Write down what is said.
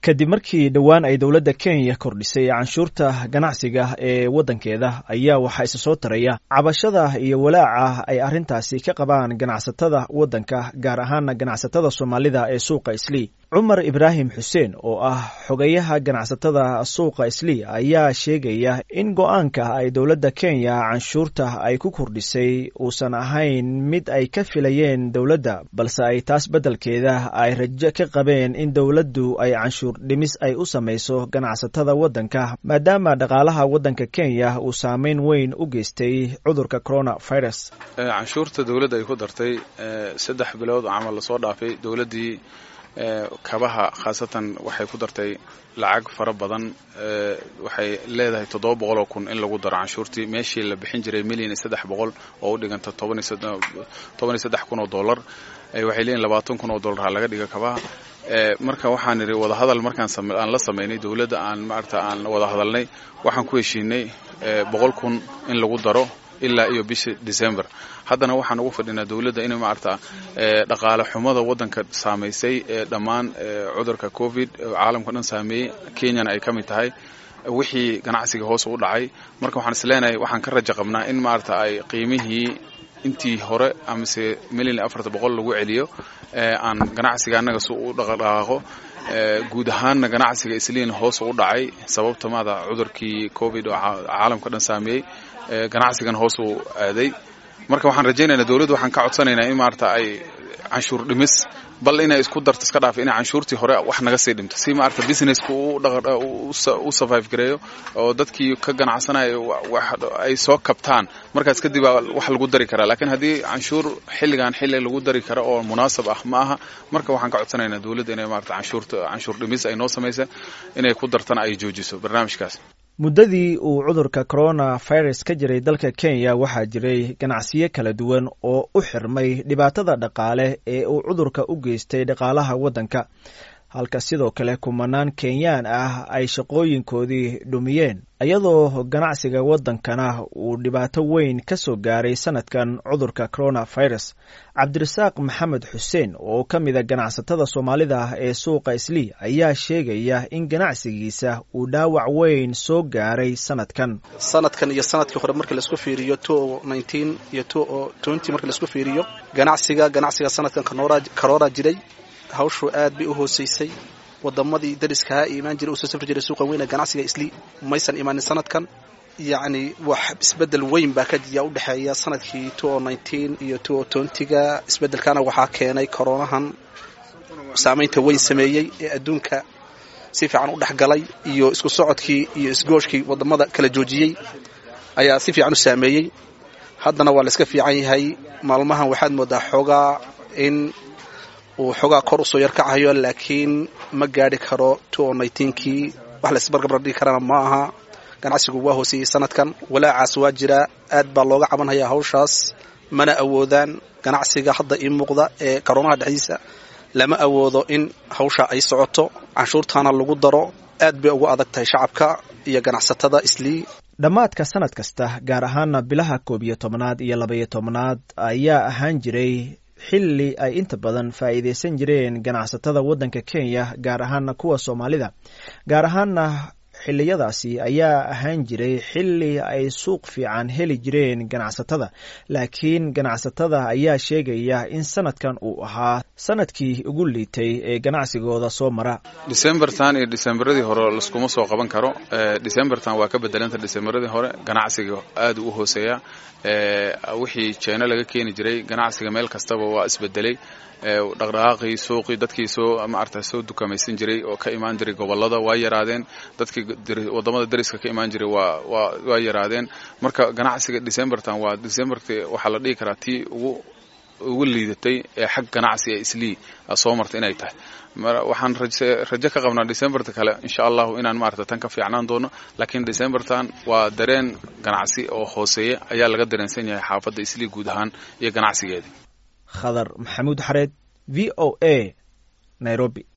kadib markii dhowaan ay dowladda kenya kordhisay canshuurta ganacsiga ee waddankeeda ayaa waxaa isa soo taraya cabashada iyo walaaca ay arrintaasi ka qabaan ganacsatada waddanka gaar ahaana ganacsatada soomaalida ee suuqa islii cumar ibraahim xuseen oo ah xogayaha ganacsatada suuqa islii ayaa sheegaya in go-aanka ay dowladda kenya canshuurta ay ku kordhisay uusan ahayn mid ay ka filayeen dowladda balse ay taas beddelkeeda ay rajo ka qabeen in dowladdu ay canshuur dhimis ay u samayso ganacsatada waddanka maadaama dhaqaalaha waddanka kenya uu saameyn weyn u geystay cudurka coronavirus canshuurta dowladda ay ku dartay saddex bilood oo camal lasoo dhaafay dowladdii kabaha khaasatan waxay ku dartay lacag fara badan waxay leedahay toddoba boqol oo kun in lagu daro canshuurtii meeshii la bixin jiray milyan iyo saddex boqol oo u dhiganta toban iyo saddex kun oo dollar waxay leeyihin labaatan kun oo dollar ha laga dhiga kabaha marka waxaan idhi wadahadal markaan aan la samaynay dowladda aan maarata aan wada hadalnay waxaan ku heshiinay boqol kun in lagu daro ilaa iyo bisha december haddana waxaan ugu fadhinaa dowladda inay maarata dhaqaale xumada waddanka saamaysay ee dhammaan cudurka covid caalamka dhan saameeyey kenyana ay ka mid tahay wixii ganacsiga hoos u dhacay marka waxaan isleenahay waxaan ka rajo qabnaa in maarata ay qiimihii intii hore amase milyan afarta boqol lagu celiyo aan ganacsiga annaga si u dhaqdhaqaaqo guud ahaanna ganacsiga isliin hoos u dhacay sababta maada cudurkii covid oo caalamka dhan saameeyey ganacsigan hoos uu aaday marka waxaan rajaynaynaa dowladdu waxaan ka codsanaynaa in maarata ay canshuur dhimis bal inay isku darto iska dhaaf inay canshuurtii hore wax naga sii dhimto si maarata businesska u survive gareeyo oo dadkii ka ganacsanayo ay soo kabtaan markaas kadib baa wax lagu dari karaa laakiin haddii canshuur xilligan xilli lagu dari karo oo munaasab ah ma aha marka waxaan ka codsanaynaa dowladda inay maarata canshuurta canshuur dhimis ay noo samaysa inay ku dartana ay joojiso barnaamijkaas muddadii uu cudurka coronavirus ka jiray dalka kenya waxaa jiray ganacsiyo kala duwan oo u xirmay dhibaatada dhaqaale ee uu cudurka u geystay dhaqaalaha waddanka halka sidoo kale kumanaan kenyaan ah ay shaqooyinkoodii dhumiyeen iyadoo ganacsiga waddankana uu dhibaato weyn ka soo gaaray sanadkan cudurka coronavirus cabdirasaaq maxamed xuseen oo ka mida ganacsatada soomaalida ee suuqa islii ayaa sheegaya in ganacsigiisa uu dhaawac weyn soo gaaray sanadkan sanadkan iyo sanadkii hore markii laisku fiiriyo iyo markii laisku fiiriyo ganacsiga ganacsiga sanadkan karoora jiray hawshu aad bay u hooseysay wadamadii dariskahaa imaan jiray usoo safri jiray suuqa weyne ganacsiga islii maysan imaanin sanadkan yacni wax isbedel weyn baa kajiya u dhexeeya sanadkii iyo ga isbedelkana waxaa keenay koronahan saamaynta weyn sameeyey ee adduunka si fiican u dhexgalay iyo isku socodkii iyo isgooshkii wadamada kala joojiyey ayaa si fiican u saameeyey haddana waa la iska fiican yahay maalmahan waxaad moodaa xoogaa in uu xoogaa kor usoo yar kacayo laakiin ma gaadhi karo kii wax laisbargabra dhigi karana ma aha ganacsigu waa hooseeyey sanadkan walaacaas waa jiraa aad baa looga cabanhayaa hawshaas mana awoodaan ganacsiga hadda ii muuqda ee karoonaha dhexdiisa lama awoodo in hawsha ay socoto canshuurtaana lagu daro aad bay ugu adag tahay shacabka iyo ganacsatada islii dhammaadka sanad kasta gaar ahaana bilaha koob iyo tobnaad iyo labaiyo tobnaad ayaa ahaan jiray xilli ay inta badan faa'iidaysan jireen ganacsatada waddanka kenya gaar ahaana kuwa soomaalida gaar ahaana xilliyadaasi ayaa ahaan jiray xilli ay suuq fiican heli jireen ganacsatada laakiin ganacsatada ayaa sheegaya in sanadkan uu ahaa sanadkii ugu liitay ee ganacsigooda soo mara decembertan iyo decemberadii hore laskuma soo qaban karo decembertan waa ka bedelanta decemberadii hore ganacsiga aad u hooseeya wixii jeeno laga keeni jiray ganacsiga meel kastaba waa isbedelay dhaqdhaqaaqii suuqii dadkii soo maarata soo dukamaysan jiray oo ka imaan jiray gobolada waa yaraadeen dadkii wadamada dariska ka imaan jiray waa waa waa yaraadeen marka ganacsiga decembertan waa decemberti waxaa la dhihi karaa tii ugu ugu liidatay ee xag ganacsi ee islii soo marta inay tahay waxaan rajo ka qabnaa decemberta kale insha allahu inaan maarata tan ka fiicnaan doono laakiin decembertan waa dareen ganacsi oo hooseeya ayaa laga dareensan yahay xaafadda islii guud ahaan iyo ganacsigeedii khadar maxamuud xareed v o a nairobi